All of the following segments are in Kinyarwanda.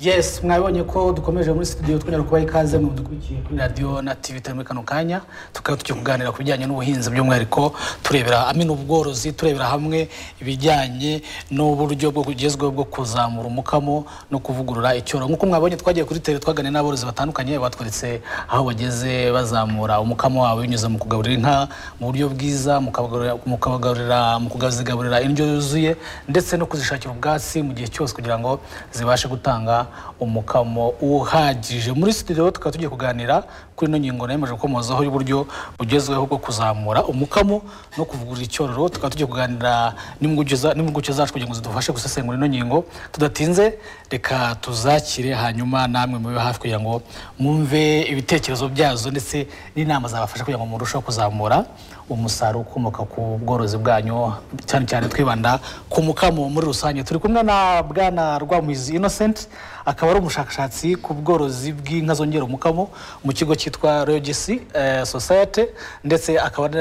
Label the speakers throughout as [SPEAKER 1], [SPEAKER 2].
[SPEAKER 1] yes mwabonye ko dukomeje muri studio twongera kubaha ikaze mu dukurikiye kuri radiyo na tv turi muri kano kanya tukaba tugiye kuganira ku bijyanye n'ubuhinzi by'umwihariko turebera amena ubworozi turebera hamwe ibijyanye n'uburyo bwo bugezweho bwo kuzamura umukamo no kuvugurura icyoro nk'uko mwabonye twagiye kuri tere twaganira n'aborozi batandukanye batweretse aho bageze bazamura umukamo wabo binyuze mu kugaburira inka mu buryo bwiza mu kubagaburira- mu kubagaburira mu kuzigaburira indyo yuzuye ndetse no kuzishakira ubwatsi mu gihe cyose kugira ngo zibashe gutanga umukamo uhagije muri studio tukaba tugiye kuganira kuri ino ngingo nemeje gukomozaho y'uburyo bugezweho bwo kuzamura umukamo no kuvugurura icyororo tukaba tugiye kuganira n'impuguke za- n'impuguke zacu kugira ngo zidufashe gusesengura ino ngingo tudatinze reka tuzakire hanyuma namwe mube hafi kugira ngo mwumve ibitekerezo byazo ndetse n'inama zabafasha kugira ngo murusheho kuzamura umusaruro ukomoka ku bworozi bwanyu cyane cyane twibanda ku mukamo muri rusange turi kumwe na bwana rwamizi innocent akaba ari umushakashatsi ku bworozi bw'inka zongera umukamo mu kigo cyitwa rogisi society ndetse akaba ari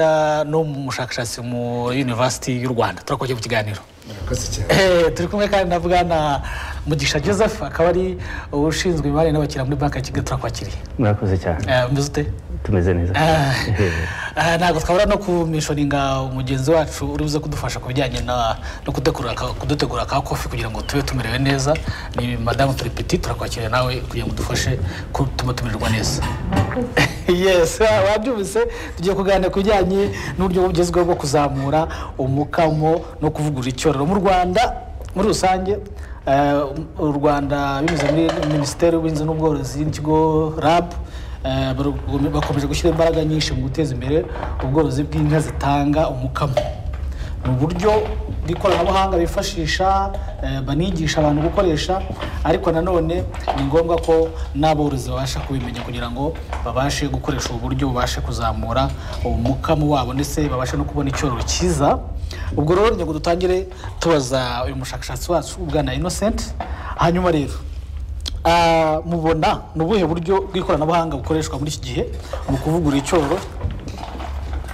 [SPEAKER 1] n'umushakashatsi muri university y'u rwanda turakoze mu kiganiro
[SPEAKER 2] murakoze cyane
[SPEAKER 1] Eh, turi kumwe kandi na bwana mugisha joseph akaba ari ushinzwe imari n'abakiriya muri banki ya kigali turakwakiriye
[SPEAKER 3] murakoze cyane
[SPEAKER 1] Eh, umeze ute
[SPEAKER 3] tumeze neza
[SPEAKER 1] Ah, ah, ntabwo twabura no kumishoninga umugenzi wacu uri buze kudufasha ku bijyanye na- no kudekorera aka- kudutegura ka kofi kugira ngo tube tumerewe neza ni madamu turi peti turakwakiriye nawe kugira ngo udufashe gutuma tumererwa neza yes wa- wabyumvise tugiye kuganira ku bijyanye n'uburyo bugezweho bwo kuzamura umukamo no kuvugurura icyororo mu rwanda muri rusange eh, u rwanda binyuze muri minisiteri y'ubuhinzi n'ubworozi n'ikigo rab eh, barugome- bakomeje gushyira imbaraga nyinshi mu guteza imbere ubworozi bw'inka zitanga umukamo ni uburyo bw'ikoranabuhanga bifashisha eh, banigisha abantu gukoresha ariko nanone ni ngombwa ko n'aborozi babasha kubimenya kugira ngo babashe gukoresha ubu buryo babashe kuzamura umukamo wabo ndetse babashe no kubona icyororo cyiza ubwo rero ngira ngo dutangire tubaza uyu mushakashatsi wacu ubwana innocent hanyuma rero ah, mubona ni ubuhe buryo bw'ikoranabuhanga bukoreshwa muri iki gihe mu kuvugurura icyororo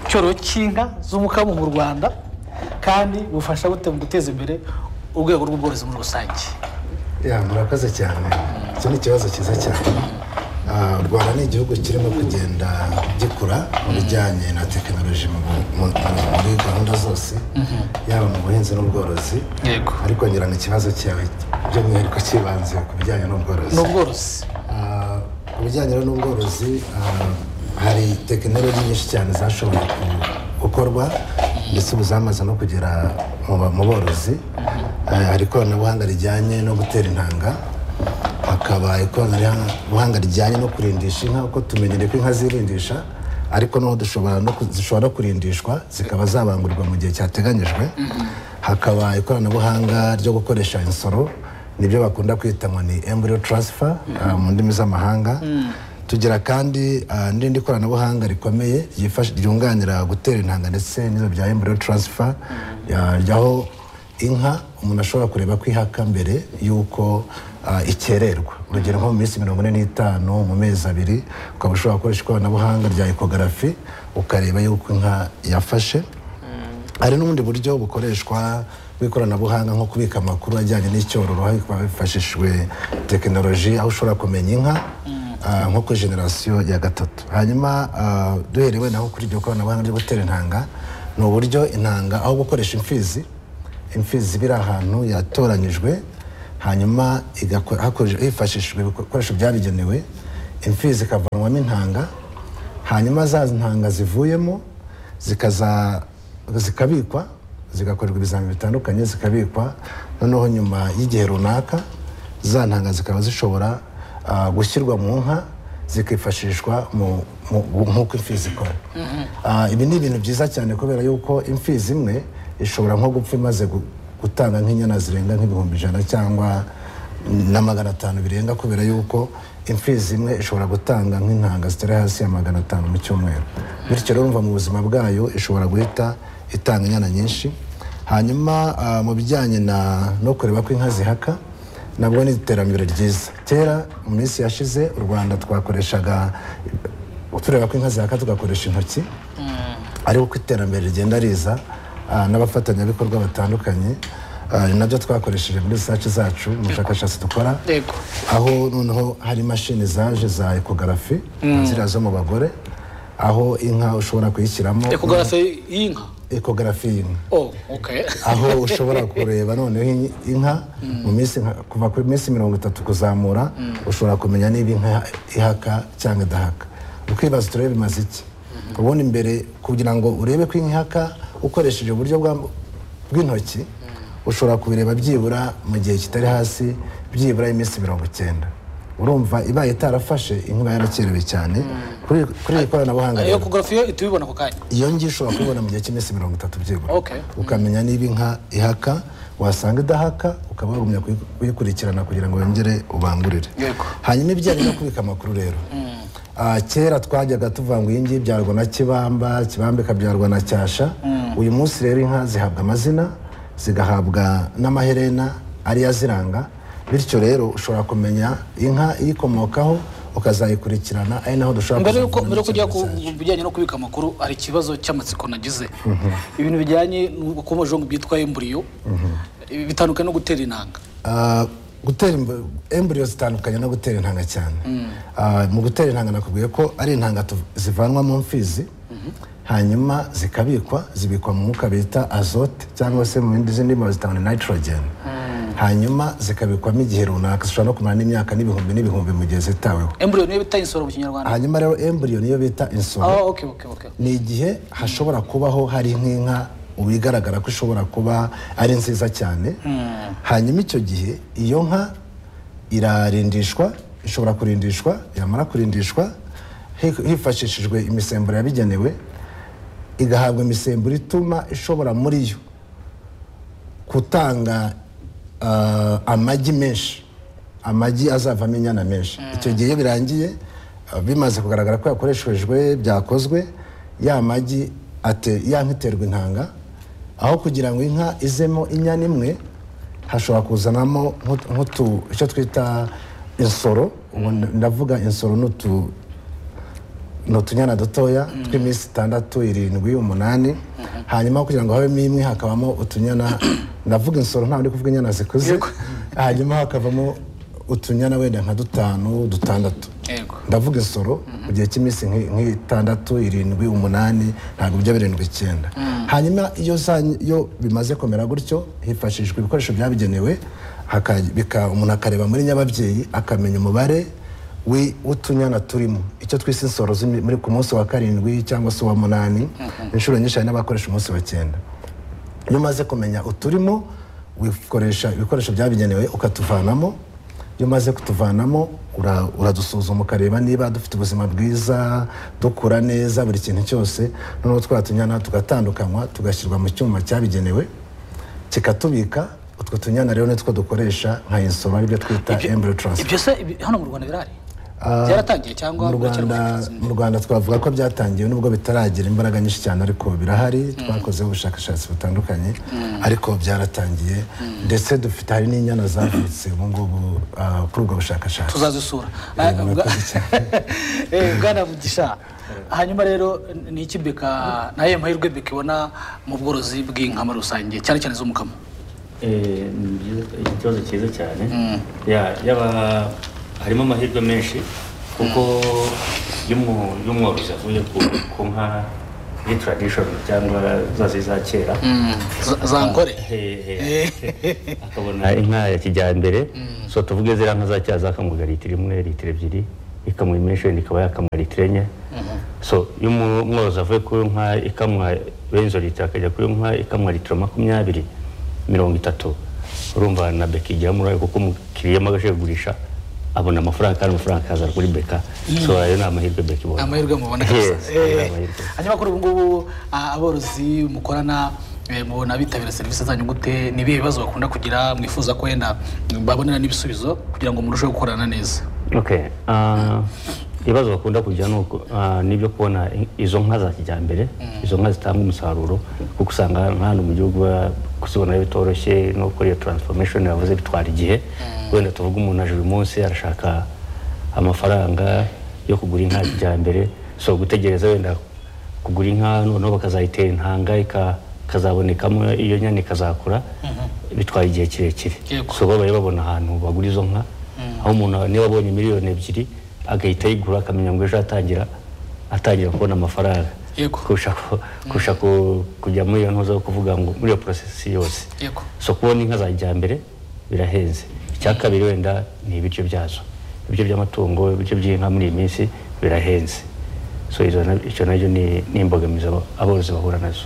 [SPEAKER 1] icyororo cy'inka z'umukamo mu rwanda kandi bufasha bute mu guteza imbere urwego rw'ubworozi muri rusange
[SPEAKER 2] ya murakoze cyane icyo ni ikibazo cyiza cyane Ah, u rwanda ni igihugu kirimo kugenda gikura mu bijyanye na tekinoloji mu bu- mu- mu- muri gahunda zose yaba mu buhinzi n'ubworozi
[SPEAKER 1] yego
[SPEAKER 2] ariko ngira ngo ikibazo cyawe by'umwihariko cyibanze ku bijyanye n'ubworozi
[SPEAKER 1] ni ubworozi
[SPEAKER 2] Ah, ku bijyanye rero n'ubworozi ah, hari tekinoloji nyinshi cyane zashoboye ku- gukorwa ndetse ubu zamaze no kugera mu ba- mu borozi Ah, hari ikoranabuhanga rijyanye no gutera intanga hakaba ikoranabuhanga rijyanye no kurindisha inka kuko tumenyereye ko inka zirindisha ariko noneho dushobora no ku- zishobora kurindishwa zikaba zabangurwa mu gihe cyateganyijwe hakaba ikoranabuhanga ryo gukoresha insoro nibyo bakunda kwita ngo ni embryo transfer ah, mu ndimi z'amahanga tugira kandi ah, n'irindi koranabuhanga rikomeye ryifasha- ryunganira gutera intanga ndetse n'ibyo bya embryo transfer ah, ryaho inka umuntu ashobora kureba ko ihaka mbere y'uko ah, ikererwa urugero nko mu minsi mirongo ine n'itanu mu mezi abiri ukaba ushobora gukoresha ikoranabuhanga rya ekogarafi ukareba y'uko inka yafashe hari n'ubundi buryo bukoreshwa bw'ikoranabuhanga nko kubika amakuru ajyanye n'icyororo hifashishijwe tekinoloji aho ushobora kumenya inka ah, nko kuri generasiyo ya gatatu hanyuma ah, duherewe naho kuri iryo koranabuhanga ryo gutera intanga ni uburyo intanga aho gukoresha imfizi imfizi iba iri ahantu yatoranyijwe hanyuma igakora- hakoreshe- hifashishijwe ibikoresho byabigenewe imfizi ikavanwamo intanga hanyuma za ntanga zivuyemo zikaza zikabikwa zigakorerwa ibizamini bitandukanye zikabikwa noneho nyuma y'igihe runaka za ntanga zikaba zishobora ah, gushyirwa mu nka zikifashishwa mu- mu- nk'uko imfizi ikora Ah, ibi ni ibintu byiza cyane kubera yuko imfizi imwe ishobora nko gupfa imaze gu- gutanga nk'inyana zirenga nk'ibihumbi ijana cyangwa na magana atanu birenga kubera yuko imfizi imwe ishobora gutanga nk'intanga zitari hasi ya magana atanu mu cyumweru bityo rero umva mu buzima bwayo ishobora guhita itanga inyana nyinshi hanyuma ah, mu bijyanye na no kureba ko inka zihaka nabwo ni iterambere ryiza kera mu minsi yashize u rwanda twakoreshaga tureba ko inka zihaka tugakoresha intoki ariko uko iterambere rigenda riza ah, n'abafatanyabikorwa batandukanye Ah, ni nabyo twakoresheje muri risaci zacu mu bushakashatsi dukora
[SPEAKER 1] Yego.
[SPEAKER 2] aho noneho hari imashini zaje za ekogarafi ziriya zo mu bagore aho inka ushobora kuyishyiramo
[SPEAKER 1] ekogarafe y'inka
[SPEAKER 2] ekogarafi y'inka
[SPEAKER 1] oh okay
[SPEAKER 2] aho ushobora kureba noneho in- inka mu minsi nka- kuva ku minsi mirongo itatu kuzamura ushobora kumenya niba inka ihaka cyangwa idahaka ukibaza turebe bimaze iki ubundi mbere kugira ngo urebe ko inka ihaka ukoresheje uburyo bwa- bw'intoki ushobora kubireba byibura mu gihe kitari hasi byibura iminsi mirongo icyenda urumva ibaye itarafashe inka iba yarakerewe cyane kuri kuri iri koranabuhanga rero
[SPEAKER 1] ekogarafe yo uhita ubibona ako kanya
[SPEAKER 2] iyo ngiyo ushobora kubibona mu gihe cy'iminsi mirongo itatu byibura
[SPEAKER 1] Okay.
[SPEAKER 2] ukamenya niba inka ihaka wasanga idahaka ukaba wagumya kuyi- kuyikurikirana kugira ngo wongere ubangurire
[SPEAKER 1] Yego.
[SPEAKER 2] hanyuma ibijyanye no kubika amakuru rero Ah, kera twajyaga tuvuga ngo iyi ngiyi ibyarwa na kibamba kibamba ikabyarwa na cyasha uyu munsi rero inka zihabwa amazina zigahabwa n'amaherena ariyo aziranga bityo rero ushobora kumenya inka iyikomokaho ukazayikurikirana ari naho dushobora
[SPEAKER 1] mbere
[SPEAKER 2] kuzavana
[SPEAKER 1] yuko mbere yuko ujya
[SPEAKER 2] n'icyorezo
[SPEAKER 1] ku
[SPEAKER 2] cyacu.
[SPEAKER 1] ku bijyanye no kubika amakuru hari ikibazo cy'amatsiko nagize ibintu bijyanye n'ubukomajombo bwitwa emburiyo bitandukanye no gutera intanga
[SPEAKER 2] Ah, gutera imbu- embryo zitandukanye no gutera intanga cyane Ah, mu gutera intanga nakubwiye ko ari intanga tu- zivanwa mu mfizi hanyuma zikabikwa zibikwa mu mwuka bita azote cyangwa se mu bindi zindi ndimi zitanga nitrogen hanyuma zikabikwamo igihe runaka zishobora no kumara n'imyaka n'ibihumbi n'ibihumbi mu gihe zitaweho
[SPEAKER 1] emburiyo niyo bita insoro mu kinyarwanda
[SPEAKER 2] hanyuma rero embryo niyo bita insoro
[SPEAKER 1] ah okay okay okay
[SPEAKER 2] ni igihe hashobora kubaho hari nk'inka ubu igaragara ko ishobora kuba ari nziza cyane hanyuma icyo gihe iyo nka irarindishwa ishobora kurindishwa yamara kurindishwa hi- hifashishijwe imisemburo yabigenewe igahabwa imisemburo ituma ishobora muri yo gutanga ah, amagi menshi amagi azavamo inyana menshi icyo gihe iyo birangiye ah, bimaze kugaragara ko yakoreshejwe byakozwe ya magi ate- ya nka iterwa intanga aho kugira ngo inka izemo inyana imwe hashobora kuzanamo nk'utu- nk'utu icyo twita insoro ubu ndavuga insoro ni utu ni utunyana dutoya tw'iminsi itandatu irindwi umunani hanyuma kugira ngo habemo imwe hakabamo utunyana ndavuga insoro ntabwo ndi kuvuga inyana zikuze hanyuma hakavamo utunyana wenda nka dutanu dutandatu
[SPEAKER 1] Yego.
[SPEAKER 2] ndavuga insoro mu gihe cy'iminsi nk'i- nk'itandatu irindwi umunani ntabwo bijya birindwi icyenda hanyuma iyo za- iyo bimaze kumera gutyo hifashishwa ibikoresho byabigenewe haka- bika- umuntu akareba muri nyababyeyi akamenya umubare wi- w'utunyana turimo icyo twise insoro z'imi- muri ku munsi wa karindwi cyangwa se uwa munani inshuro nyinshi hari n'abakoresha umunsi wa cyenda iyo umaze kumenya uturimo wikoresha ibikoresho byabigenewe ukatuvanamo iyo umaze kutuvanamo ura- uradusuzuma ukareba niba dufite ubuzima bwiza dukura neza buri kintu cyose noneho twa tunyana tugatandukanywa tugashyirwa mu cyuma cyabigenewe kikatubika utwo tunyana rero nitwo dukoresha nka insoro aribyo twita embryo transfer
[SPEAKER 1] ibyo se ibi- hano mu rwanda birahari
[SPEAKER 2] Ah,
[SPEAKER 1] byaratangiye cyangwa
[SPEAKER 2] mu
[SPEAKER 1] biracyari mu
[SPEAKER 2] rwanda
[SPEAKER 1] bushakashatsi?
[SPEAKER 2] mu rwanda twavuga ko byatangiye nubwo bitaragira imbaraga nyinshi cyane ariko birahari twakozeho ubushakashatsi butandukanye ariko byaratangiye ndetse dufite hari n'inyana zavutse ubu ngubu ah, kuri ubwo bushakashatsi
[SPEAKER 1] tuzazisura
[SPEAKER 2] Eh,
[SPEAKER 1] Ah,
[SPEAKER 2] murakoze
[SPEAKER 1] bwa- Eh, bwana mugisha hanyuma rero ni iki beka nayo mahirwe beka ibona mu bworozi bw'inka muri rusange cyane cyane z'umukamo
[SPEAKER 3] Eh, ni byiza- ikibazo cyiza cyane Ya- yaba harimo amahirwe menshi kuko iyo umu- iyo umworozi avuye ku ku nka iyi tradishoni cyangwa zazi za kera
[SPEAKER 1] Z- za nkore
[SPEAKER 3] he- he- akabona inka ya kijyambere so tuvuge ziriya nka za kera zakamuga litiro imwe litiro ebyiri ikamuha imesheni ikaba yakamwa litiro enye so iyo umu- umworozi avuye kuri nka ikamwa bene izo litiro akajya kuri nka ikamwa litiro makumyabiri mirongo itatu urumva na beka igiramo uruhare kuko umukiriya iyo amaze kugurisha abona amafaranga kandi amafaranga akaza kuri beka so ayo ni amahirwe beka ibona
[SPEAKER 1] Ni amahirwe mubona
[SPEAKER 3] Yes,
[SPEAKER 1] kabisa
[SPEAKER 3] ayo ni
[SPEAKER 1] Eh,
[SPEAKER 3] amahirwe.
[SPEAKER 1] hanyuma kuri ubu ngubu ah, aborozi mukorana eh, mubona bitabira serivisi zanyu gute ni ibihe bibazo bakunda kugira mwifuza ko wenda babonera n'ibisubizo kugira ngo murusheho gukorana neza
[SPEAKER 3] okay ah, ibibazo bakunda kugira ni uko, ah, ni ibyo kubona i- izo nka za kijyambere izo nka zitanga umusaruro kuko usanga nka hano mu gihugu ba- kuzibona bitoroshye no gukora iyo transformation yavuze bitwara igihe wenda tuvuga umuntu aje uyu munsi arashaka amafaranga yo kugura inka ya kijyambere so gutegereza wenda kugura inka noneho bakazayitera intanga ika- ikazabonekamo iyo nyana ikazakura bitwaye igihe kirekire
[SPEAKER 1] Yego.
[SPEAKER 3] so babaye babona ahantu bagura izo nka aho umuntu niba abonye miliyoni ebyiri agahita ayigura akamenya ngo ejo atangira atangira kubona amafaranga
[SPEAKER 1] Yego.
[SPEAKER 3] kurusha ku- kurusha ku- kujya muri iyo ntuza yo kuvuga ngo muri iyo porosesi yose
[SPEAKER 1] Yego.
[SPEAKER 3] so kubona inka za kijyambere birahenze icya kabiri wenda ni ibiryo byazo ibiryo by'amatungo ibiryo by'inka muri iyi minsi birahenze so izo na- icyo nacyo ni ni imbogamizi abo- aborozi bahura nazo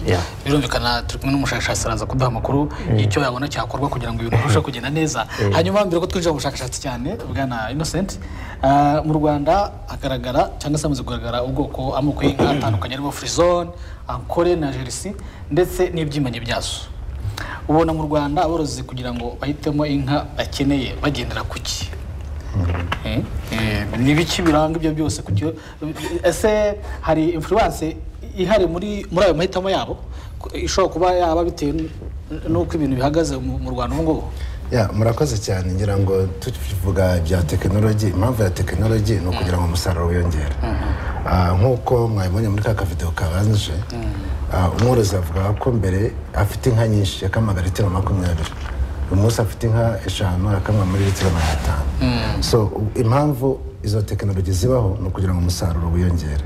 [SPEAKER 3] Yeah.
[SPEAKER 1] birumvikana turi kumwe n'umushakashatsi araza kuduha amakuru y'icyo yabona cyakorwa kugira ngo ibintu birusheho kugenda neza hanyuma mbere ko twinjira mu bushakashatsi cyane bwana innocent ah, mu rwanda hagaragara cyangwa se hamaze kugaragara ubwoko amoko y'inka atandukanye arimo frizone ankore na jerisi ndetse n'ibyimanye byazo ubona mu rwanda aborozi kugira ngo bahitemo inka bakeneye bagendera ku ki Eh, eh, ni biki biranga ibyo byose kugira ese hari influence ihari muri muri ayo mahitamo yabo Ko- ishobora kuba yaba bitewe n- n'uko ibintu bihagaze mu mu rwanda ubu ngubu
[SPEAKER 2] Ya, murakoze cyane ngira ngo tuvuga ibya tekinoloji impamvu ya tekinoloji ni ukugira ngo umusaruro wiyongere Ah, nk'uko mwabibonye muri ka kavidewo kabanje ah, umworozi avuga ko mbere afite inka nyinshi yakamaga litiro makumyabiri uyu munsi afite inka eshanu akamwa muri litiro mirongo itanu so u- impamvu izo tekinoloji zibaho ni ukugira ngo umusaruro wiyongere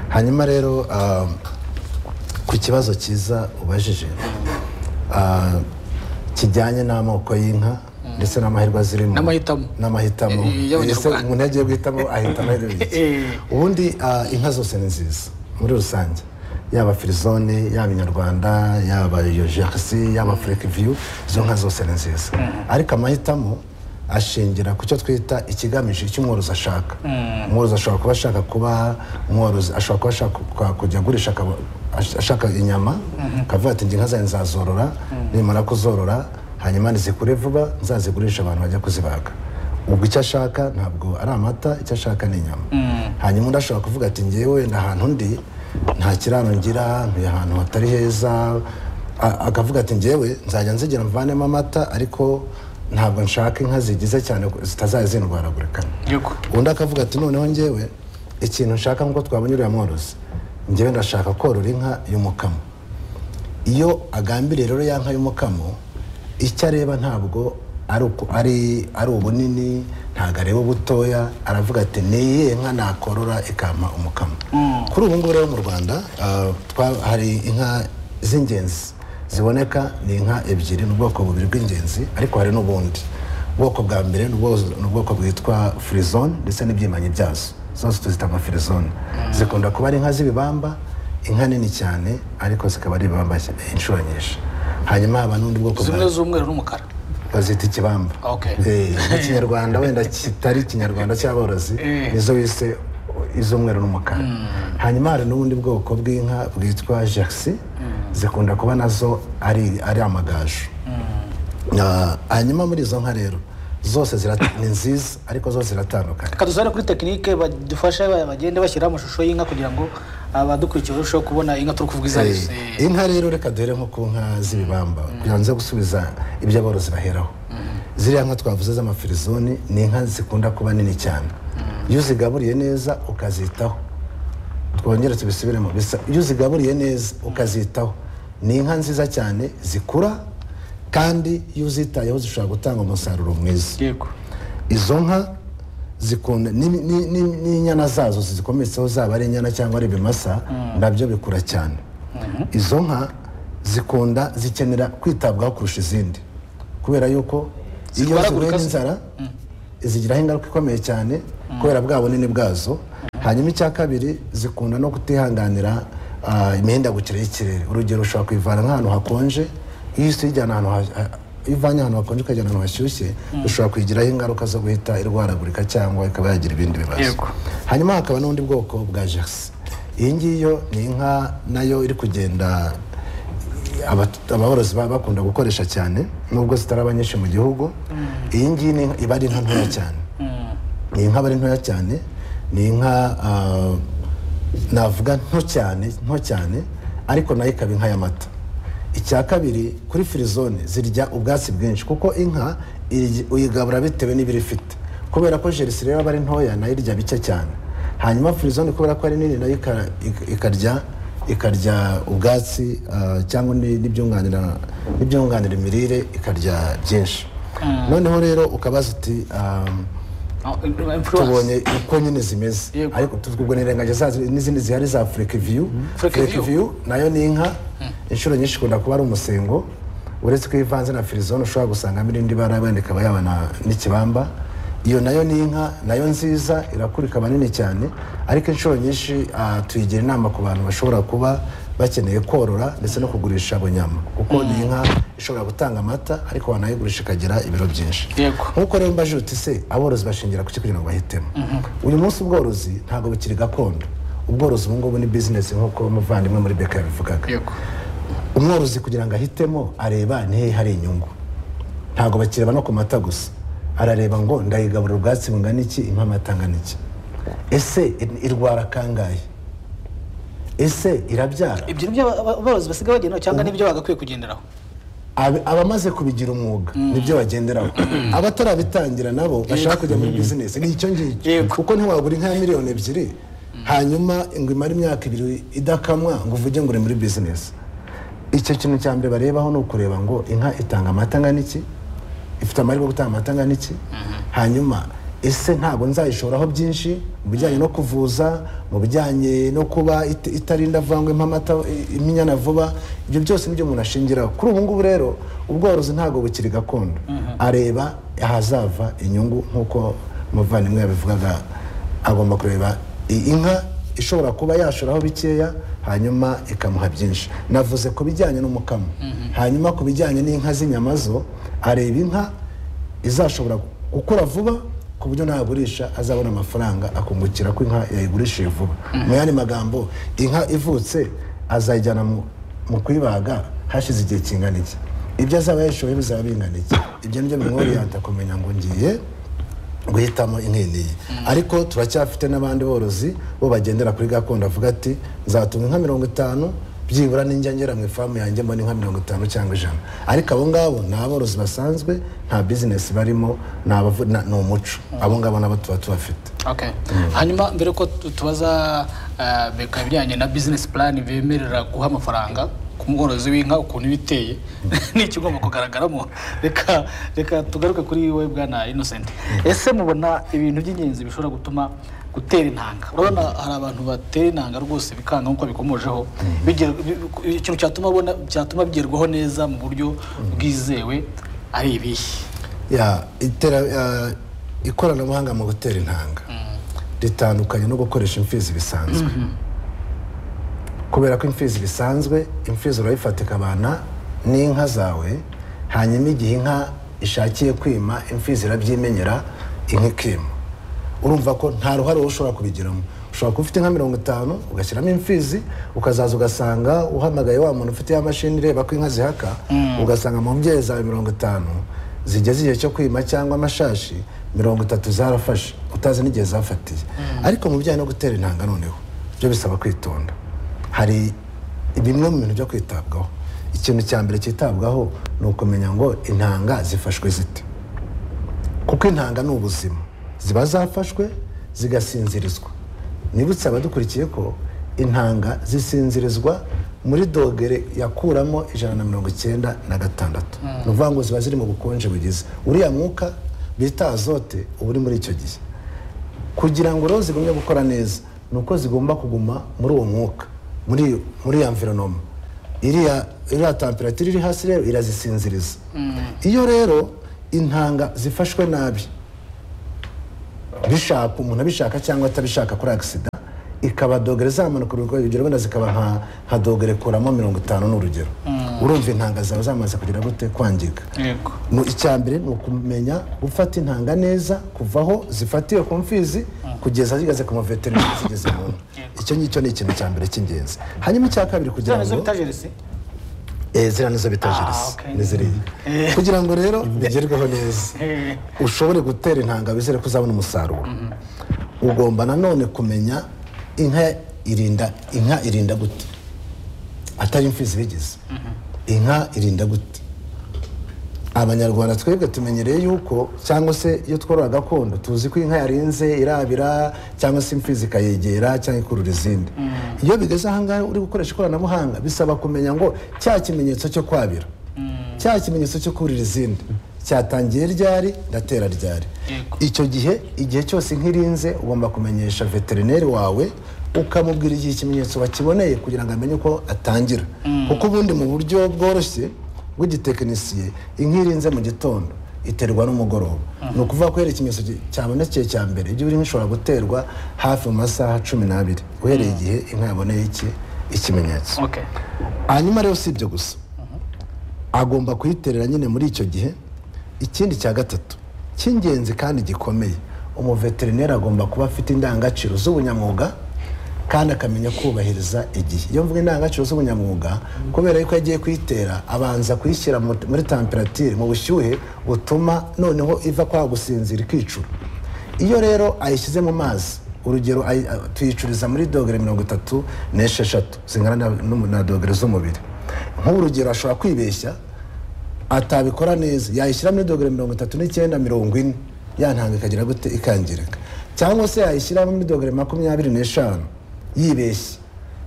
[SPEAKER 2] hanyuma rero ah, ku kibazo cyiza ubajije ah, kijyanye n'amoko y'inka ndetse n'amahirwe azirimo
[SPEAKER 1] N'amahitamo.
[SPEAKER 2] n'amahitamo
[SPEAKER 1] Eh, y'Abanyarwanda.
[SPEAKER 2] Ese umuntu yagiye guhitamo ahita amahirwe y'iki?
[SPEAKER 1] Eh.
[SPEAKER 2] ubundi ah, inka zose ni nziza muri rusange yaba firizone yaba inyarwanda yaba yojerisi yaba furekiviyu izo nka zose ni nziza ariko amahitamo ashingira ku cyo twita ikigamije icyo umworozi ashaka umworozi ashobora kuba ashaka kuba umworozi ashobora kuba ashaka kwa- kujya agurisha akaba- ash- ashaka inyama akavuga ati njye inka zanjye nzazorora nimara kuzorora hanyuma nizikure vuba nzazigurisha abantu bajya kuzibaga ubwo icyo ashaka ntabwo ari amata icyo ashaka ni inyama hanyuma undi ashobora kuvuga ati ngewe ni ahantu ndi nta kiraro ngira ni ahantu hatari heza A- akavuga ati ngewe nzajya nzigira mvanemo amata ariko ntabwo nshaka inka zigize cyane ko zitazajya zindwaragurikana
[SPEAKER 1] yego
[SPEAKER 2] undi akavuga ati noneho ngewe ikintu nshaka nk'uko twabonye uriya mworozi ngewe ndashaka korora inka y'umukamo iyo agambiriye rero ya nka y'umukamo icyo areba ntabwo ari uku- ari ari ubunini ntabwo areba ubutoya aravuga ati niyihe nka nakorora ikampa umukamo kuri ubu ngubu rero mu rwanda ah, twa- hari inka z'ingenzi ziboneka ni inka ebyiri ni ubwoko bubiri bw'ingenzi ariko hari n'ubundi ubwoko bwa mbere ni ubwo- ni ubwoko bwitwa firizone ndetse n'ibyimanyi byazo zose tuzita amafirizone zikunda kuba ari inka z'ibibamba inka nini cyane ariko zikaba ari ibibamba inshuro nyinshi hanyuma haba n'undi bwoko
[SPEAKER 1] zimwe
[SPEAKER 2] bwa-
[SPEAKER 1] z'umweru n'umukara
[SPEAKER 2] bazita ikibamba
[SPEAKER 1] Okay.
[SPEAKER 2] Eh, n'ikinyarwanda wenda kitari ikinyarwanda cy'aborozi
[SPEAKER 1] Eh.
[SPEAKER 2] nizo bise iz'umweru n'umukara hanyuma hari n'ubundi bwoko bw'inka bwitwa jerisi zikunda kuba nazo ari ari amagaju Ah, hanyuma muri izo nka rero zose zirata- ni nziza ariko zose ziratandukanye
[SPEAKER 1] reka dusubire kuri tekinike badufashe ba- bagende bashyiraho amashusho y'inka kugira ngo abadukurikiye barusheho kubona inka turi kuvuga izo ari zo.
[SPEAKER 2] Eh,
[SPEAKER 1] Eh,
[SPEAKER 2] inka rero reka duhere nko ku nka z'ibibamba kugira ngo nze gusubiza ibyo aborozi baheraho ziriya nka twavuze z'amafirizoni ni inka zikunda kuba nini cyane iyo uzigaburiye neza ukazitaho twongere tubisubiremo bisa iyo uzigaburiye neza ukazitaho ni inka nziza cyane zikura kandi iyo uzitayeho zishobora gutanga umusaruro mwiza
[SPEAKER 1] yego
[SPEAKER 2] izo nka zikunda ni- ni- ni- n'inyana zazo zikometseho zaba ari inyana cyangwa ari ibimasa nabyo bikura cyane izo nka zikunda zikenera kwitabwaho kurusha izindi kubera yuko iyo zihuye
[SPEAKER 1] Zirwaragurika se?
[SPEAKER 2] n'inzara zigiraho ingaruka ikomeye cyane kubera bwa bunini bwazo hanyuma icya kabiri zikunda no kutihanganira ah, imihindagukire y'ikirere urugero ushobora kuyivana nk'ahantu hakonje iyo isi uyijyana ahantu ha- ha- iyo ivanye ahantu hakonje ukajyana ahantu hashyushye ushobora kuyigiraho ingaruka zo guhita irwaragurika cyangwa ikaba yagira ibindi bibazo
[SPEAKER 1] Yego.
[SPEAKER 2] hanyuma hakaba n'undi bwoko bwa jerisi iyi ngiyi yo ni inka nayo iri kugenda abat- ababorozi baba bakunda gukoresha cyane nubwo zitaraba nyinshi mu gihugu iyi ngiyi ni inka- iba ari inka ntoya cyane ni inka aba ari ntoya cyane ni inka ah, navuga nto cyane nto cyane ariko nayo ikaba inka y'amata icya kabiri kuri firizone zirya ubwatsi bwinshi kuko inka irya- uyigabura bitewe n'ibiro ifite kubera ko jerisi rero aba ari ntoya nayo irya bike cyane hanyuma firizone kubera ko ari nini nayo ika- ik- ikarya ikarya ubwatsi ah, cyangwa ni- n'ibyunganira n'ibyunganira imirire ikarya byinshi noneho rero ukabaza uti ah, tubonye uko nyine zimeze
[SPEAKER 1] Yego.
[SPEAKER 2] ariko tubwo nirengaje zazo n'izindi zihari za furekeviyu
[SPEAKER 1] Frekeviyu.
[SPEAKER 2] furekeviyu nayo ni inka inshuro nyinshi ikunda kuba ari umusengo uretse ko ivanze na firizone ushobora gusangamo irindi bara wenda ikaba yabona n'ikibamba iyo nayo ni inka nayo nziza irakura ikaba nini cyane ariko inshuro nyinshi ah, tuyigira inama ku bantu bashobora kuba bakeneye korora ndetse no kugurisha bunyama kuko ni inka ishobora gutanga amata ariko wanayigurisha ikagira ibiro byinshi
[SPEAKER 1] Yego.
[SPEAKER 2] nkuko rero mbajije uti se aborozi bashingira ku ki kugira ngo bahitemo uyu munsi ubworozi ntabwo bukiri gakondo ubworozi ubu ngubu ni bizinesi nk'uko umuvandimwe muri beka yabivugaga
[SPEAKER 1] Yego.
[SPEAKER 2] umworozi kugira ngo ahitemo areba ntihe hari inyungu ntabwo bakireba no ku mata gusa arareba ngo ndayigaburira ubwatsi bungana iki impa amata angana iki ese i- irwara kangahe ese irabyara
[SPEAKER 1] ibyo ni byo aba- aborozi basigaye bagenderaho cyangwa n'ibyo bagakwiye kugenderaho
[SPEAKER 2] Ab- abamaze kubigira umwuga nibyo bagenderaho abatarabitangira nabo bashaka kujya muri bizinesi ni icyo ngicyo
[SPEAKER 1] Yego.
[SPEAKER 2] kuko ntiwagura inka ya miliyoni ebyiri hanyuma ngo imare imyaka ibiri idakamwa ngo uvuge ngo uri muri bizinesi icyo kintu cya mbere barebaho ni ukureba ngo inka itanga amata angana iki ifite amahirwe yo gutanga amata angana iki hanyuma ese ntabwo nzayishoraho byinshi mu bijyanye no kuvuza mu bijyanye no kuba it- itarinda vangwa impa amata i- iminyana vuba ibyo byose nibyo umuntu ashingiraho kuri ubu ngubu rero ubworozi ntabwo bukiri gakondo areba ahazava inyungu nk'uko umuvandimwe yabivugaga agomba kureba i- inka ishobora kuba yashoraho bikeya hanyuma ikamuha byinshi navuze ku bijyanye n'umukamo hanyuma ku bijyanye n'inka z'inyama zo areba inka izashobora gukura vuba ku buryo nagurisha azabona amafaranga akungukira ko inka yayigurishije vuba mu yandi magambo inka ivutse azayijyana mu- mu kuyibaga hashize igihe kingana iki ibyo azaba yayishoboye bizaba bingana iki ibyo nibyo bimworiyanta kumenya ngo ngiye guhitamo inkeneye ariko turacyafite n'abandi borozi bo bagendera kuri gakondo avuga ati nzatunga inka mirongo itanu byibura ninjya ngera mu ifamu yanjye mbona inka mirongo itanu cyangwa ijana ariko abo ngabo ni aborozi basanzwe nta bizinesi barimo ni abavu- na- ni umuco abo ngabo nabo tuba tubafite
[SPEAKER 1] Okay. hanyuma mbere ko tu- tubaza eh, beka ibijyanye na bizinesi purani bemerera guha amafaranga ku mworozi w'inka ukuntu iba iteye n'ikigomba kugaragaramo reka reka tugaruke kuri wowe bwana innocent ese mubona ibintu by'ingenzi bishobora gutuma gutera intanga urabona hari abantu batera intanga rwose bikanga nk'uko bikomojeho Biger- bi- bi- ikintu cyatuma abona cyatuma bigerwaho neza mu buryo bwizewe ari ibihe
[SPEAKER 2] ya itera ya, ikoranabuhanga mu gutera intanga ritandukanye no gukoresha imfizi bisanzwe kubera ko imfizi bisanzwe imfizi urayifata ikabana n'inka zawe hanyuma igihe inka ishakiye kwima imfizi irabyimenyera inka ikima urumva ko nta ruhare wowe ushobora kubigiramo ushobora kuba ufite nka mirongo itanu ugashyiramo imfizi ukazaza ugasanga uhamagaye wa muntu ufite ya mashini ireba ko inka zihaka ugasanga mu mbyeyi zawe mirongo itanu zigeze igihe cyo kwima cyangwa amashashi mirongo itatu zarafashe utazi n'igihe zafatiye ariko mu bijyanye no gutera intanga noneho byo bisaba kwitonda hari bimwe mu bintu byo kwitabwaho ikintu cya mbere cyitabwaho ni ukumenya ngo intanga zifashwe zite kuko intanga ni ubuzima ziba zafashwe zigasinzirizwa nibutse abadukurikiye ko intanga zisinzirizwa muri dogere yakuramo ijana na mirongo icyenda na gatandatu ni ukuvuga ngo ziba ziri mu bukonje bugize uriya mwuka bita azote uba uri muri icyo gihe kugira ngo rero zigumye gukora neza ni uko zigomba kuguma muri uwo mwuka muri muri ya mvironoma iriya iriya temperatire iri hasi rero irazisinziriza iyo rero intanga zifashwe nabi bishaka umuntu abishaka cyangwa atabishaka kuri agisida ikaba dogere zamanuka urugero urugero wenda zikaba nka nka dogere kuramo mirongo itanu ni urugero urumva intanga zawe zamaze kugira gute kwangirika
[SPEAKER 1] yego
[SPEAKER 2] mu icyambere ni ukumenya gufata intanga neza kuvaho zifatiwe ku mfizi kugeza zigeze ku muveterineri zigeze mu nda icyo ngicyo ni ikintu cya mbere cy'ingenzi hanyuma icya kabiri
[SPEAKER 1] ziriya
[SPEAKER 2] kugira
[SPEAKER 1] nizo
[SPEAKER 2] ngo
[SPEAKER 1] bita jerisi
[SPEAKER 2] Eh, ziriya nizo bita
[SPEAKER 1] Ah,
[SPEAKER 2] jerisi
[SPEAKER 1] okay.
[SPEAKER 2] ni ziriya kugira ngo rero bigerweho neza
[SPEAKER 1] Eh.
[SPEAKER 2] ushobore gutera intanga wizere ko uzabona umusaruro ugomba nanone kumenya inka irinda inka irinda gute atari imfizi bigize inka irinda gute abanyarwanda twebwe tumenyereye yuko cyangwa se iyo tworora gakondo tuzi ko inka yarinze irabira cyangwa se imfizi ikayegera cyangwa ikurura izindi iyo bigeze ahangaha uri gukoresha ikoranabuhanga bisaba kumenya ngo cya kimenyetso cyo kwabira cya kimenyetso cyo kurira izindi cyatangiye ryari ndatera ryari
[SPEAKER 1] Yego.
[SPEAKER 2] icyo gihe igihe cyose nk'irinze ugomba kumenyesha veterineri wawe ukamubwira igihe ikimenyetso bakiboneye kugira ngo amenye uko atangira kuko ubundi mu buryo bworoshye bw'igitekinisiye inka irinze mu gitondo iterwa n'umugoroba ni ukuvuga ko iyo ikimenyetso gi- cyabonekeye cya mbere ibyo inka ishobora guterwa hafi mu masaha cumi n'abiri uhereye igihe inka yaboneye iki ikimenyetso
[SPEAKER 1] okay
[SPEAKER 2] hanyuma rero si ibyo gusa agomba kuyiterera nyine muri icyo gihe ikindi cya gatatu cy'ingenzi kandi gikomeye umuveterineri agomba kuba afite indangagaciro z'ubunyamwuga kandi akamenya kubahiriza igihe iyo mvuga indangagaciro z'ubunyamwuga kubera yuko iyo agiye kuyitera abanza kuyishyira mu- muri temperatire mu bushyuhe butuma noneho iva kwa gusinzira ikicura iyo rero ayishyize mu mazi urugero ayi- a- tuyicuriza muri dogere mirongo itatu n'esheshatu zingana na- n'umu- na dogere z'umubiri nk'urugero ashobora kwibeshya atabikora neza yayishyira muri dogere mirongo itatu n'icyenda mirongo ine yantanga ikagira gute ikangirika cyangwa se yayishyira muri dogere makumyabiri n'eshanu yibeshye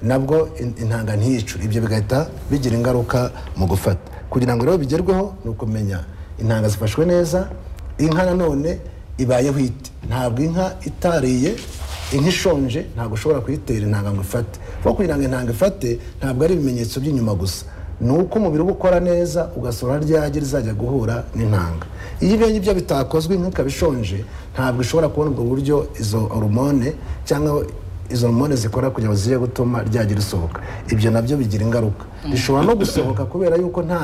[SPEAKER 2] nabwo in- intanga ntiyicure ibyo bigahita bigira ingaruka mu gufata kugira ngo rero bigerweho ni ukumenya intanga zifashwe neza inka nanone ibayeho ite ntabwo inka itariye inka ishonje ntabwo ushobora kuyitera intanga ngo ifate kuko kugira ngo intanga ifate ntabwo ari ibimenyetso by'inyuma gusa ni uko umubiri uba ukora neza ugasohora ryage rizajya guhura n'intanga iyo ibyo ngibyo bitakozwe inka ikaba ishonje ntabwo ishobora kubona ubwo buryo izo horomone cyangwa izo hormone zikora kugira ngo zijye gutuma ryagira risohoka ibyo nabyo bigira ingaruka rishobora no gusohoka kubera yuko nta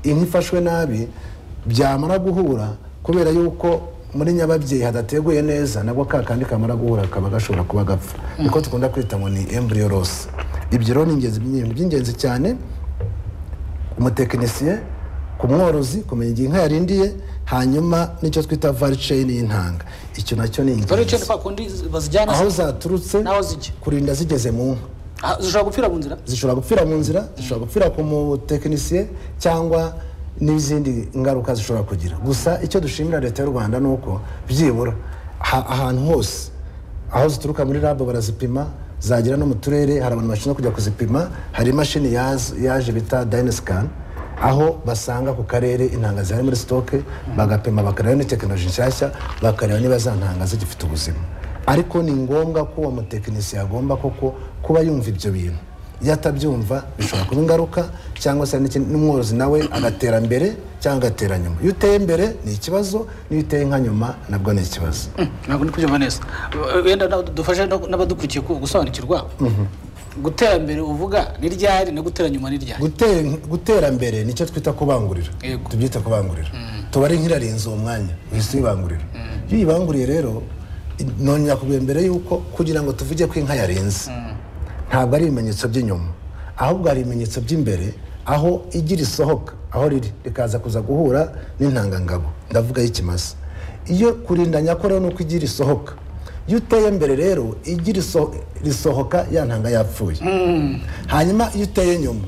[SPEAKER 2] inka ifashwe nabi byamara guhura kubera yuko muri nyababyeyi hadateguye neza nabwo ka kandi kamara guhura kaba gashobora kuba gapfa niko dukunda kwita ngo ni embryo loss ibyo rero ni ingenzi ni iby'ingenzi cyane umutekinisiye ku mworozi kumenya igihe inka yarindiye hanyuma n'icyo twita varichain y'intanga icyo nacyo ni
[SPEAKER 1] dore icyo ni
[SPEAKER 2] ingenzi
[SPEAKER 1] kwa kundi bazijyana
[SPEAKER 2] aho zaturutse
[SPEAKER 1] n'aho zijya
[SPEAKER 2] kurinda zigeze mu nka
[SPEAKER 1] Ah, zishobora gupfira mu nzira
[SPEAKER 2] zishobora gupfira mu nzira zishobora gupfira ku mutekinisiye cyangwa n'izindi ngaruka zishobora kugira gusa icyo dushimira leta y'u rwanda ni uko byibura ha- ahantu hose aho zituruka muri labo barazipima zagera no mu turere hari abantu bashinzwe kujya kuzipima hari imashini yaz- yaje bita dayinesikani aho basanga ku karere intanga zihari muri sitoke bagapima bakareba ni tekinoloji nshyashya bakareba niba za ntanga zigifite ubuzima ariko ni ngombwa ko uwo mutekinisiye agomba koko kuba yumva ibyo bintu iyo atabyumva bishobora kuba ingaruka cyangwa se n'ikindi- n'umworozi nawe agatera mbere cyangwa agatera nyuma iyo uteye mbere ni ikibazo n'iyo uteye nka nyuma nabwo ni ikibazo
[SPEAKER 1] ntabwo ndi kubyumva neza wenda nawe dufashe no- n'abadukurikiye ku- gusobanukirwa gutera mbere uvuga ni ryari no gutera nyuma ni ryari
[SPEAKER 2] Gutera- gutera mbere nicyo twita kubangurira
[SPEAKER 1] Yego.
[SPEAKER 2] tubyita kubangurira tuba ari nk'irarinze uwo mwanya uhise uyibangurira iyo uyibanguriye rero i- none nakubwiye mbere yuko kugira ngo tuvuge ko inka yarenze ntabwo ari ibimenyetso by'inyuma ahubwo hari ibimenyetso by'imbere aho igira isohoka aho riri rikaza kuza guhura n'intangangabo ndavuga y'ikimasa iyo kurindanya ko rero ni uko igira isohoka iyo uteye mbere rero igira iso- risohoka ya ntanga yapfuye hanyuma iyo uteye nyuma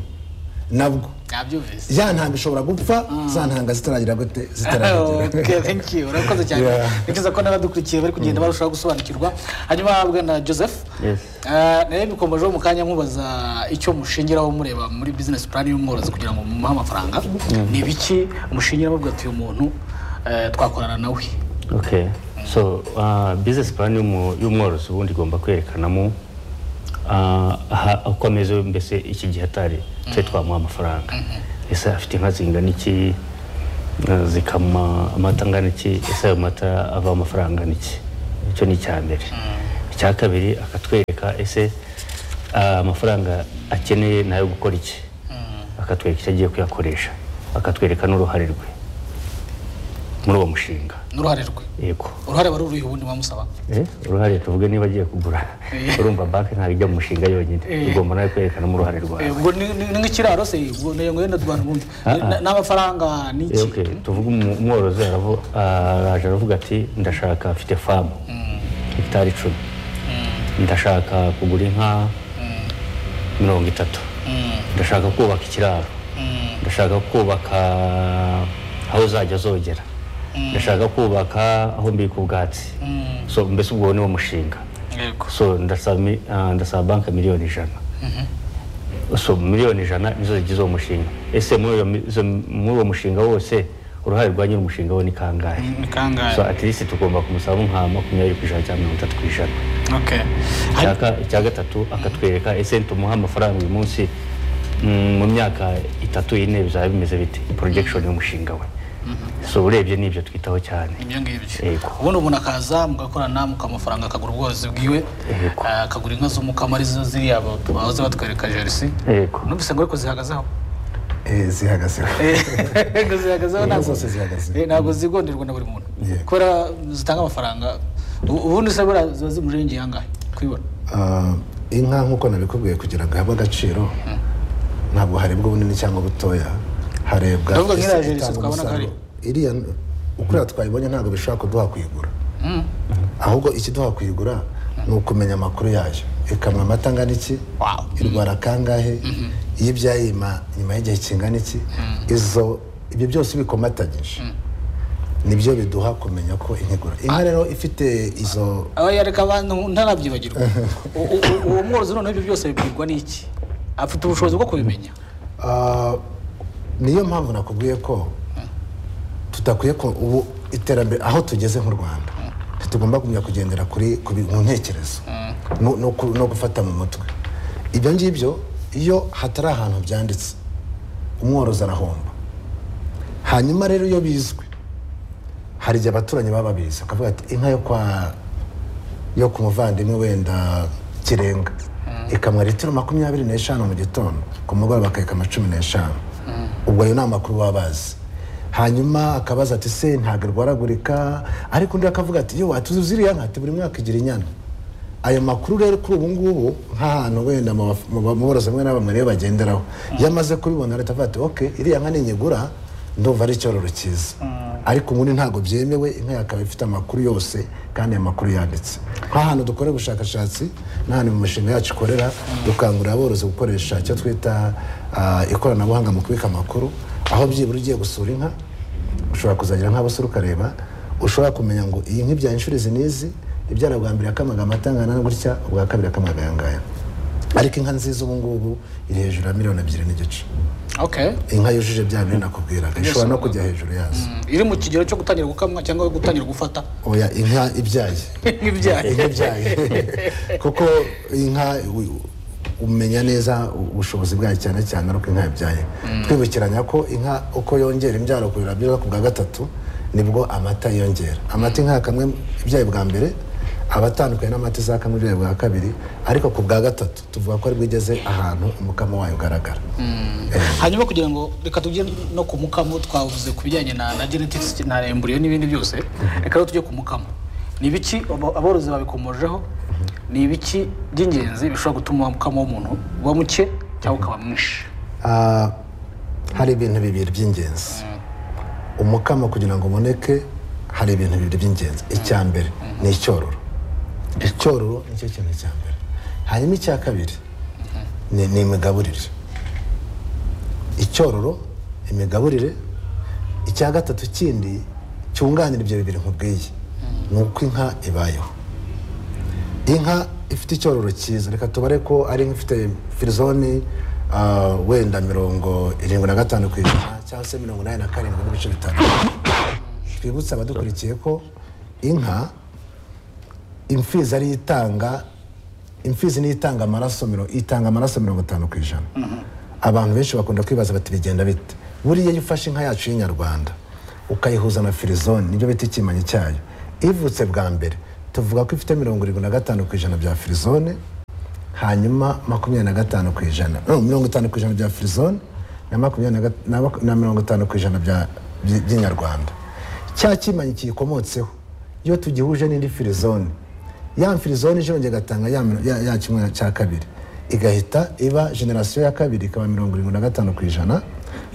[SPEAKER 2] nabwo
[SPEAKER 1] nabyumvise
[SPEAKER 2] ya ntanga ishobora gupfa za ntanga zitaragira gute zitaragira
[SPEAKER 1] Okay, thank you. urakoze cyane
[SPEAKER 2] Yeah.
[SPEAKER 1] ni byiza ko n'abadukurikiye bari kugenda barushaho gusobanukirwa hanyuma bwana joseph
[SPEAKER 3] Yes.
[SPEAKER 1] eh, nari bikomejeho mu kanya nkubaza icyo mushingiraho mureba muri business plan y'umworozi kugira ngo mumuhe amafaranga ni ibiki mushingiraho bwato uyu muntu eh, twakorana nawe
[SPEAKER 3] okay so uh, business plan y'umu- y'umworozi ubundi igomba kwerekanamo uh, aha- uko ameze mbese iki gihe atari twe twamuha amafaranga ese afite inka zingana iki uh, zikama amata angana iki ese ayo mata ava amafaranga angana iki icyo ni icya mbere icya kabiri akatwereka ese uh, amafaranga akeneye ni ayo gukora iki akatwereka icyo agiye kuyakoresha akatwereka n'uruhare rwe muri uwo mushinga
[SPEAKER 1] n'uruhare rwe
[SPEAKER 3] yego
[SPEAKER 1] uruhare wari uruhe ubundi wamusaba
[SPEAKER 3] Eh, uruhare tuvuge niba agiye kugura urumva banki ntabwo ijya mu mushinga yonyine ugomba nawe kwerekanamo uruhare
[SPEAKER 1] Eh,
[SPEAKER 3] rwawe
[SPEAKER 1] ubwo ni ni- ni nk'ikiraro se ubwo ni ngo yenda abantu bumve
[SPEAKER 3] Ah, ah.
[SPEAKER 1] Na- n'amafaranga ni
[SPEAKER 3] Eh,
[SPEAKER 1] iki
[SPEAKER 3] okay, tuvuge umu- umworozi aravu- araje aravuga ati ndashaka mfite famu hegitari icumi ndashaka kugura inka mirongo itatu ndashaka kubaka ikiraro ndashaka kubaka aho uzajya zogera ndashaka kubaka aho mbika ubwatsi so mbese ubwo ni wo mushinga
[SPEAKER 1] yego
[SPEAKER 3] so ndasaba mi- ah, ndasaba banki miliyoni ijana so miliyoni ijana nizo zigize uwo mushinga ese muri uyo mi- zo- muri uwo mushinga wose uruhare rwa nyiri umushinga we ni kangahe
[SPEAKER 1] ni
[SPEAKER 3] so
[SPEAKER 1] kangahe
[SPEAKER 3] at least tugomba kumusaba nka makumyabiri ku ijana cyangwa mirongo itatu ku ijana
[SPEAKER 1] okay Hari-
[SPEAKER 3] Icyaka- icya gatatu akatwereka ese tumuha amafaranga uyu munsi mm, mu myaka itatu ine bizaba bimeze bite projection y'umushinga we so urebye ni ibyo twitaho cyane
[SPEAKER 1] ibyo ngibyo
[SPEAKER 3] Yego.
[SPEAKER 1] ubundi umuntu akaza mugakorana mukamufaranga akagura ubworozi bwiwe
[SPEAKER 3] Yego.
[SPEAKER 1] eh, akagura inka z'umukamo arizo ziriya ba- bahoze batwereka jerisi
[SPEAKER 3] yego
[SPEAKER 1] numvise ngo ariko zihagazeho
[SPEAKER 2] Eh, zihagazeho
[SPEAKER 1] ngo zihagazeho ntabwo
[SPEAKER 2] zose zihagaze.
[SPEAKER 1] Eh, ntabwo zigonderwa na buri muntu
[SPEAKER 2] Yego.
[SPEAKER 1] kubera zitanga amafaranga U- ubundi se buriya ziba zimujengeye angahe kubibona
[SPEAKER 2] Ah, inka nk'uko nabikubwiye kugira ngo ihabwe agaciro ntabwo harebwa ubunini cyangwa butoya harebwa
[SPEAKER 1] Ndavuga nk'iriya
[SPEAKER 2] ese
[SPEAKER 1] jeri
[SPEAKER 2] itanga
[SPEAKER 1] tukabona ko ari-
[SPEAKER 2] umusaruro. iriya ukuriya twayibonye ntabwo bishobora kuduha kuyigura ahubwo ikiduha kuyigura ni ukumenya amakuru yayo ikamwa amata angana iki
[SPEAKER 1] Wow.
[SPEAKER 2] irwara kangahe iyo ibyaye nyuma nyuma y'igihe kingana iki izo ibyo byose ubikomatanyije nibyo biduha kumenya ko inkigura inka rero ifite izo
[SPEAKER 1] aba yareka abantu ntarabyibagirwa U- u- u- uwo mworozi noneho ibyo byose bibwirwa n'iki afite ubushobozi bwo kubimenya
[SPEAKER 2] Ah, niyo mpamvu nakubwiye ko tudakwiye ko ubu iterambere aho tugeze nk'u rwanda ntitugomba kujya kugendera kuri ku bi- mu ntekerezo no- no ku- no gufata mu mutwe ibyo ngibyo iyo hatari ahantu byanditse umworozi arahomba hanyuma rero iyo bizwi hari igihe abaturanyi baba babizi bakavuga ati inka yo kwa yo ku muvandimwe wenda kirenga ikamwa litiro makumyabiri n'eshanu mu gitondo ku mugoroba akayikama cumi n'eshanu ubwo ayo ni amakuru baba bazi hanyuma akabaza ati se ntabwo irwaragurika ariko undi akavuga ati yo watuzi ziriya nka ati buri mwaka igira inyana ayo makuru rero kuri ubu ngubu nk'ahantu wenda mu baf- mu ba- mu borozi bamwe na bamwe rero bagenderaho iyo amaze kubibona leta avuga ati ok iriya nka ninyigura ndumva ari icyororo cyiza ariko ubundi ntabwo byemewe inka yakaba ifite amakuru yose kandi ayo makuru yanditse nk'ahantu dukora ubushakashatsi n'ahantu mu mishinga yacu ikorera dukangurira aborozi gukoresha icyo twita ah, ikoranabuhanga mu kubika amakuru aho byibura ugiye gusura inka ushobora kuzagira nk'abasore ukareba ushobora kumenya ngo iyi nk'ibya inshuro izi n'izi ibyara bwa mbere yakamaga amata angana na gutya ubwa kabiri yakamaga aya ngaya ariko inka nziza ubu ngubu iri hejuru ya miliyoni ebyiri n'igice
[SPEAKER 1] okay
[SPEAKER 2] inka yujuje bya bintu nakubwiraga ishobora no kujya hejuru yazo
[SPEAKER 1] Mm, iri mu kigero cyo gutangira gukamwa cyangwa gutangira gufata
[SPEAKER 2] oya inka ibyaye
[SPEAKER 1] nk'ibyaye
[SPEAKER 2] inka ibyaye kuko inka u- umenya neza ubushobozi bwayo cyane cyane ari uko inka yabyaye twibukiranya ko inka uko yongera imbyaro kurira byo ku bwa gatatu nibwo amata yiyongera amata inka kamwe ibyaye bwa mbere aba atandukanye n'amata izakamwe ibyaye bwa kabiri ariko ku bwa gatatu tuvuga ko aribwo igeze ahantu umukamo wayo ugaragara Eh.
[SPEAKER 1] hanyuma kugira ngo reka tujye no ku mukamo twavuze ku bijyanye na na genetics na emburiyo n'ibindi byose reka rero tujye ku mukamo ni ibiki abo- aborozi babikomojeho ni ibiki by'ingenzi bishobora gutuma umukamo w'umuntu uba muke cyangwa ukaba mwinshi
[SPEAKER 2] Ah, hari ibintu bibiri by'ingenzi umukamo kugira ngo uboneke hari ibintu bibiri by'ingenzi icya mbere ni icyororo icyororo nicyo kintu cya mbere hanyuma icya kabiri ni ni imigaburire icyororo imigaburire icya gatatu kindi cyunganira ibyo bibiri nkubwiye ni uko inka ibayeho inka ifite icyororo cyiza reka tubare ko ari inka ifite firizoni ah, wenda mirongo irindwi na gatanu ku ijana cyangwa se mirongo inani na karindwi n'ibice bitanu twibutse abadukurikiye ko inka imfizi ariyo itanga imfizi niyo itanga amaraso miro- itanga amaraso mirongo itanu ku ijana abantu benshi bakunda kwibaza bati bigenda bite buriya iyo ufashe inka yacu y'inyarwanda ukayihuza na firizoni nibyo bita ikimanyi cyayo ivutse bwa mbere tuvuga ko ifite mirongo irindwi na gatanu ku ijana bya firizone hanyuma makumyabiri na gatanu ku ijana no, mirongo itanu ku ijana bya firizone na makumyabiri na gat- na maku- na mirongo itanu ku ijana bya- by- by'inyarwanda cya kimanyi kiyikomotseho iyo tugihuje n'indi firizone ya firizone ije yongera igatanga ya miro- ya- ya kimwe cya kabiri igahita iba generasiyo ya kabiri ikaba mirongo irindwi na gatanu ku ijana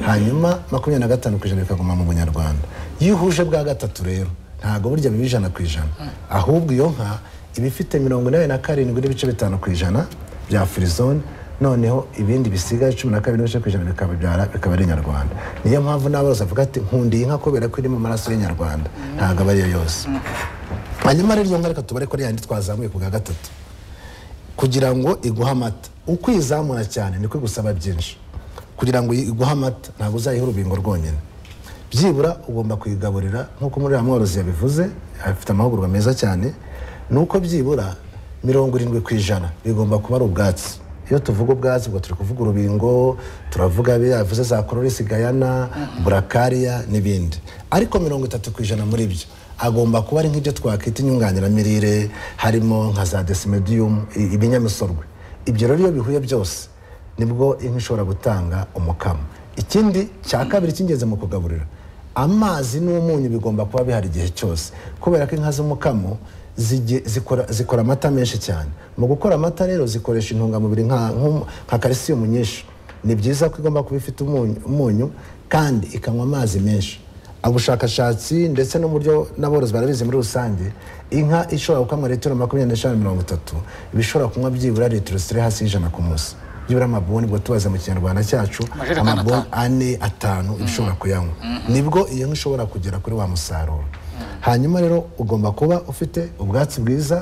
[SPEAKER 2] hanyuma makumyabiri na gatanu ku ijana bikaguma mu bunyarwanda iyo ihuje bwa gatatu rero ntabwo burya biba ijana ku ijana ahubwo iyo nka iba ifite mirongo inani na karindwi n'ibice bitanu ku ijana bya firizone noneho ibindi bisigaye cumi na kabiri n'ibice ku ijana bikabyara bikaba ari inyarwanda niyo mpamvu n'aborozi bavuga ati nkundiye inka kubera ko iri mu maraso y'inyarwanda ntabwo aba ariyo yose hanyuma rero iyo nka reka tubare ko ari yandi twazamuye ku bwa gatatu kugira ngo iguhe amata uko uyizamura cyane niko igusaba byinshi kugira ngo iguhe amata ntabwo uzayiha urubingo rwonyine byibura ugomba kuyigaburira nk'uko muri uriya mworozi yabivuze afite amahugurwa meza cyane ni uko byibura mirongo irindwi ku ijana bigomba kuba ari ubwatsi iyo tuvuga ubwatsi ubwo turi kuvuga urubingo turavuga yavuze za kororisi gayana burakariya n'ibindi ariko mirongo itatu ku ijana muri byo agomba kuba ari nk'ibyo twakwita inyunganiramirire harimo nka za desimediyumu ibinyamisorwe ibyo rero iyo bihuye byose nibwo inka ishobora gutanga umukamo ikindi cya kabiri cy'ingenzi mu kugaburira amazi n'umunyu bigomba kuba bihari igihe cyose kubera ko inka z'umukamo zikora amata menshi cyane mu gukora amata rero zikoresha intungamubiri nka kalisiyumu nyinshi ni byiza ko igomba kuba ifite umunyu kandi ikanywa amazi menshi ubushakashatsi ndetse n'uburyo n'aborozi barabizi muri rusange inka ishobora gukamwa litiro makumyabiri n'eshanu mirongo itatu iba ishobora kunywa byibura litiro ziri hasi y'ijana ku munsi byibura amabuni ubwo tubaze mu kinyarwanda cyacu amabuni ane atanu iba ishobora kuyanywa nibwo iyo nka ishobora kugera kuri wa musaruro hanyuma rero ugomba kuba ufite ubwatsi bwiza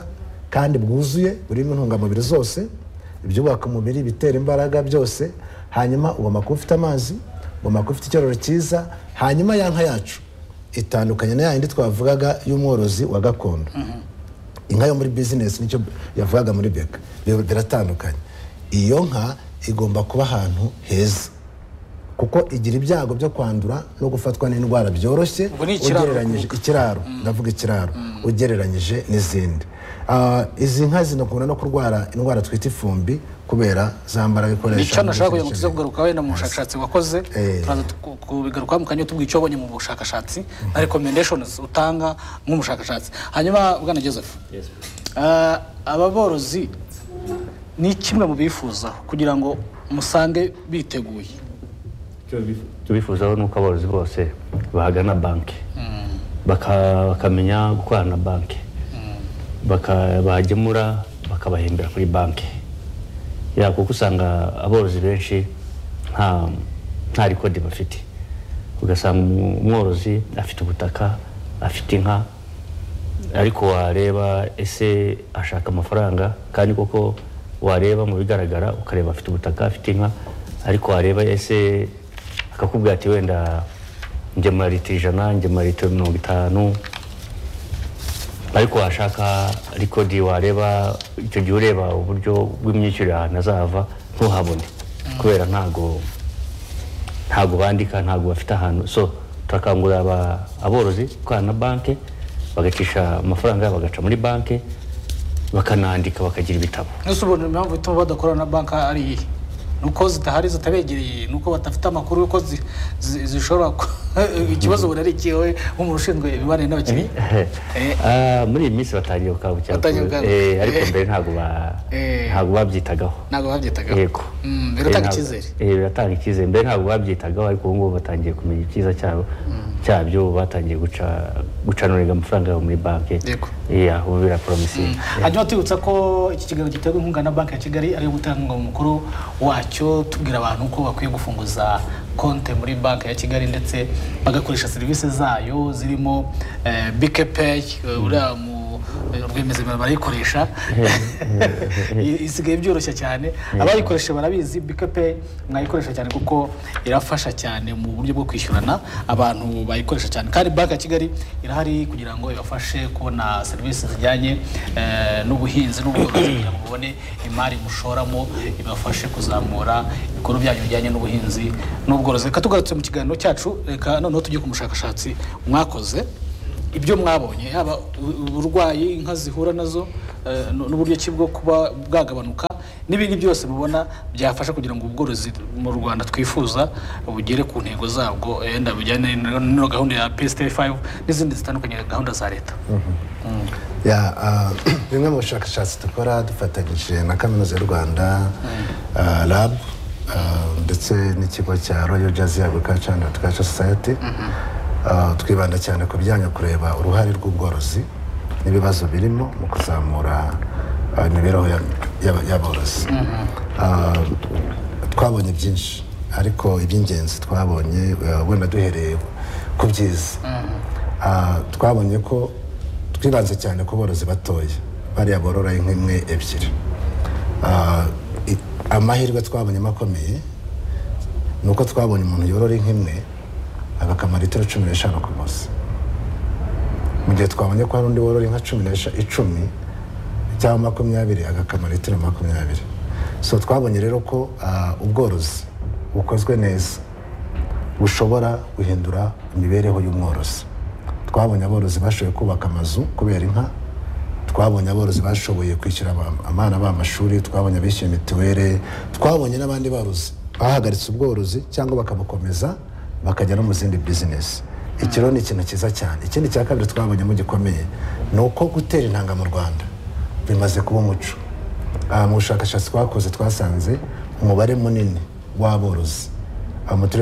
[SPEAKER 2] kandi bwuzuye burimo intungamubiri zose ibyubaka umubiri ibitera imbaraga byose hanyuma ugomba kuba ufite amazi ugomba kuba ufite icyororo cyiza hanyuma ya nka yacu itandukanye na yandi twavugaga y'umworozi wa gakondo inka yo muri bizinesi nicyo yavugaga muri beka biratandukanye iyo nka igomba kuba ahantu heza kuko igira ibyago byo kwandura no gufatwa n'indwara byoroshye ugereranyije ikiraro ndavuga ikiraro ugereranyije n'izindi izi nka zinakunda no kurwara indwara twita ifumbi kubera zambara bikoresha
[SPEAKER 1] nicyo nashaka kugira ngo tuze kugaruka wenda mu bushakashatsi wakoze turaza kubigaruka mu kanya tubwira icyo wabonye mu bushakashatsi na recommendations utanga nk'umushakashatsi hanyuma bwana joseph aba borozi ni kimwe mu bifuza kugira ngo musange biteguye
[SPEAKER 3] tubifuzaho ni uko aborozi bose bahagana banki bakamenya gukorana na banki bagemura bakabahembera kuri banki ya kuko usanga aborozi benshi nta rikodi bafite ugasanga umworozi afite ubutaka afite inka ariko wareba ese ashaka amafaranga kandi koko wareba mu bigaragara ukareba afite ubutaka afite inka ariko wareba ese akakubwira ati wenda ngemura litiro ijana ngemura litiro mirongo itanu ariko washaka rikodi wareba icyo gihe ureba uburyo bw'imyishyurire ahantu azava ntuhabone kubera ntago ntago bandika ntago bafite ahantu so turakangurira aborozi gukorana na banki bagacisha amafaranga yabo bagaca muri banki bakanandika bakagira ibitabo
[SPEAKER 1] mbese ubona impamvu ituma badakorana na banki ari iyihe ni uko zidahari zitabegereye ni uko badafite amakuru y'uko zishobora ikibazo buri ari ikiwe nk'umuntu ushinzwe imibanire n'abakiriya
[SPEAKER 3] muri iyi minsi batangiye gukangukira ariko mbere ntabwo babyitagaho
[SPEAKER 1] ntabwo babyitagaho
[SPEAKER 3] yego
[SPEAKER 1] biratanga icyizere
[SPEAKER 3] biratanga icyizere mbere ntabwo babyitagaho ariko ubu ngubu batangiye kumenya icyiza cyabo cyabyo batangiye gucanurira amafaranga yabo muri banki ubu biraporomisiye
[SPEAKER 1] hanyuma tubibutsa ko iki kiganiro giterwa inkunga na banki ya kigali ariyo muterankunga mu mukuru wacyo tubwira abantu ko bakwiye gufunguza konti muri banki ya kigali ndetse bagakoresha serivisi zayo zirimo bike peyi uriya rwemeza barayikoresha isigaye byoroshye cyane abayikoresha barabizi bikepe mwayikoresha cyane kuko irafasha cyane mu buryo bwo kwishyurana abantu bayikoresha cyane kandi banki ya kigali irahari kugira ngo ibafashe kubona serivisi zijyanye n'ubuhinzi n'ubworozi kugira ngo mubone imari mushoramo ibafashe kuzamura ibikorwa byanyu bijyanye n'ubuhinzi n'ubworozi reka tugarutse mu kiganiro cyacu reka noneho tujye ku mushakashatsi mwakoze ibyo mwabonye yaba uburwayi inka zihura nazo n'uburyo ki bwo kuba bwagabanuka n'ibindi byose mubona byafasha kugira ngo ubworozi mu rwanda twifuza bugere ku ntego zabwo yenda bujyane n'iyo gahunda ya pesite fayive n'izindi zitandukanye gahunda za leta
[SPEAKER 2] bimwe mu bushakashatsi dukora dufatanyije na kaminuza y'u rwanda rabu ndetse n'ikigo cya royo jazi agurikaca andi agurikaca sosayete twibanda cyane ku bijyanye kureba uruhare rw'ubworozi n'ibibazo birimo mu kuzamura ah, imibereho ya- y'aba- y'aborozi Ah, twabonye byinshi ariko iby'ingenzi twabonye ah, wenda duhereye ku byiza Ah, twabonye ko twibanze cyane ku borozi batoya bariya borora inka imwe ebyiri Ah, i- amahirwe twabonyemo akomeye ni uko twabonye umuntu yorora inka imwe agakamara litiro cumi n'eshanu ku munsi mu gihe twabonye ko hari undi worora inka cumi n'esha icumi cyangwa makumyabiri agakamara litiro makumyabiri so twabonye rero ko ah, ubworozi bukozwe neza bushobora guhindura imibereho y'umworozi twabonye aborozi bashoboye kubaka amazu kubera inka twabonye aborozi bashoboye kwishyura aba- abana b'amashuri twabonye abishyuye mituweli twabonye n'abandi barozi bahagaritse ubworozi cyangwa bakabukomeza bakajya no mu zindi bizinesi iki rero ni ikintu cyiza cyane ikindi cya kabiri twabonyemo gikomeye ni uko gutera intanga mu rwanda bimaze kuba umuco Ah, mu bushakashatsi twakoze twasanze umubare munini w'aborozi ah, mu turere